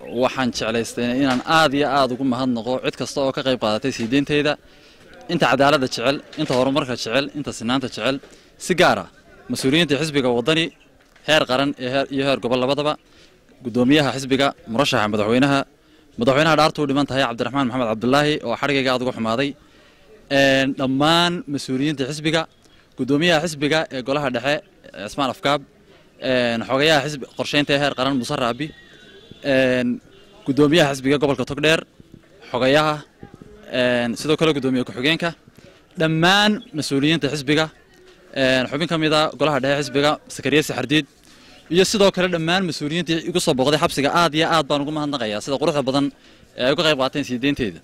waxaan jeclaystay inaan aad iyo aad ugu mahadnaqo cid kasta oo ka qayb qaadatay sii deynteyda inta cadaaladda jecel inta horumarka jecel inta sinaanta jecel si gaara mas-uuliyiinta xisbiga waddani heer qaran iyo heer gobol labadaba guddoomiyaha xisbiga murashaxa madaxweynaha madaxweynaha dhaartuu dhiman tahay cabdiraxmaan maxamed cabdulaahi oo xadhigayga aad uga xumaaday dhammaan mas-uuliyiinta xisbiga guddoomiyaha xisbiga ee golaha dhexe cismaan afkaab xogayaha xisbi qorsheynta ee heer qaran muuse raabi guddoomiyaha xisbiga gobolka togdheer xogayaha sidoo kale guddoomiye ku-xigeenka dhammaan mas-uuliyiinta xisbiga xubin ka mida golaha dhexe xisbiga sakariye saxardiid iyo sidoo kale dhammaan mas-uuliyiintii igu soo booqday xabsiga aad iyo aad baan ugu mahadnaqayaa sida quruxda badan ee ay uga qayb qaateen sii deynteeda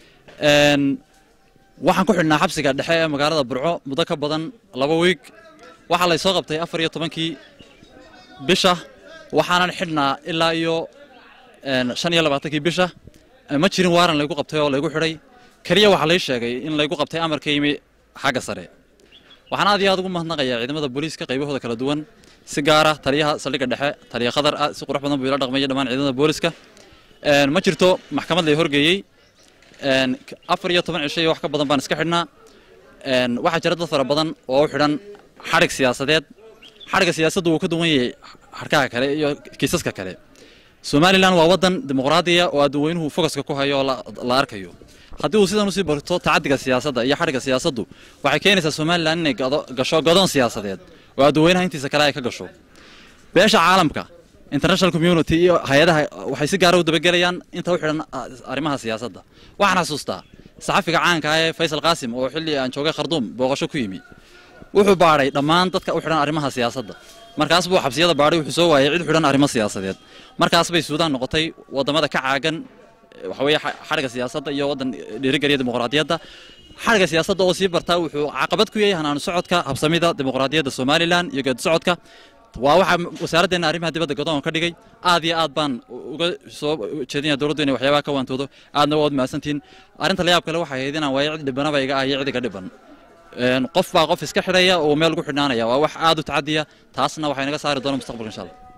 waxaan ku xidhnaa xabsiga dhexe ee magaalada burco muddo ka badan laba wiig waxaa laysoo qabtay afar iyo tobankii bisha waxaanan xidhnaa ilaa iyo shan iyo labaatankii bisha ma jirin waaran laygu qabtay oo laygu xidhay keliya waxaa lay sheegay in laygu qabtay amarka yimi xagga sare waxaan aad iyo aad ugu mahadnaqayaa ciidamada booliiska qaybahooda kala duwan si gaara taliyaha saldhigga dhexe taliya khadar ah si qurux badan buu ila dhaqmaya dhammaan ciidamada booliiska ma jirto maxkamad lay horgeeyey afar iyo toban cisho iyo wax ka badan baan iska xidhnaa waxaa jira dad fara badan oo u xidhan xadhig siyaasadeed xadhigga siyaasaddu wuu ka duwan yahay xadhkaha kale iyo kiisaska kale somalilan waa waddan dimuqraadiya oo adduunweynuhu fogaska ku hayo oo la arkayo haddii uu sidan usii barto tacaddiga siyaasadda iyo xadhigga siyaasaddu waxay keenaysaa somalilan inay gasho godoon siyaasadeed oo adduunweynaha intiisa kale ay ka gasho beesha caalamka international community iyo hay-adaha waxay si gaara u dabagelayaan inta u xidhan arrimaha siyaasadda waxaan xasuustaa saxafiga caanka ah ee faysal qaasim oo xilli aan joogay kharduum booqasho ku yimi wuxuu baadhay dhammaan dadka u xidhan arrimaha siyaasadda markaas buu xabsiyada baadhay wuxuu soo waayay cid xidhan arrimo siyaasadeed markaas bay suudaan noqotay waddamada ka caagan waxaweeye xadhigga siyaasadda iyo waddan dhiirigeliya dimuqraadiyadda xadhigga siyaasadda oo sii bartaa wuxuu caqabad ku yahay hanaanu socodka habsamida dimuqraadiyadda somalilan iyo geedi socodka waa waxaa wasaaraddeena arrimaha dibadda godoon ka dhigay aad iyo aad baan uga soo jeedinaya dowladdu inay waxyaabaha ka waantoodo aadna waad mahadsantihiin arrinta layaab kale waxay ahayd inaan waayo cid dhibanaba iga ah iyo cid iga dhiban qof baa qof iska xidhaya oo meel ugu xidhnaanaya waa wax aad u tacadiya taasna waxay naga saari doona mustaqbalka insha allah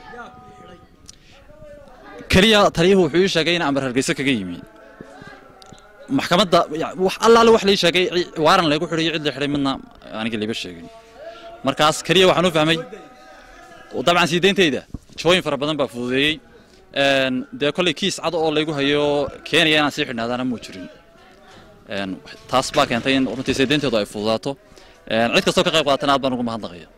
keliya taliyuhu wuxuu ii sheegay in amar hargeysa kaga yimi maxkamadda wax allaale wax lii sheegay waaran laygu xidhayo cid la xidhay midna aniga liiba sheegin markaas keliya waxaan u fahmay dabcan sii deynteyda jooyin fara badan baa fududeeyey dee kolley kiis cad oo laygu hayo keenaya inaan sii xidhnaadaana muu jirin taas baa keentay in runtii sii deynteedu ay fududaato cid kastoo ka qayb qaatana aad baan ugu mahadnaqaya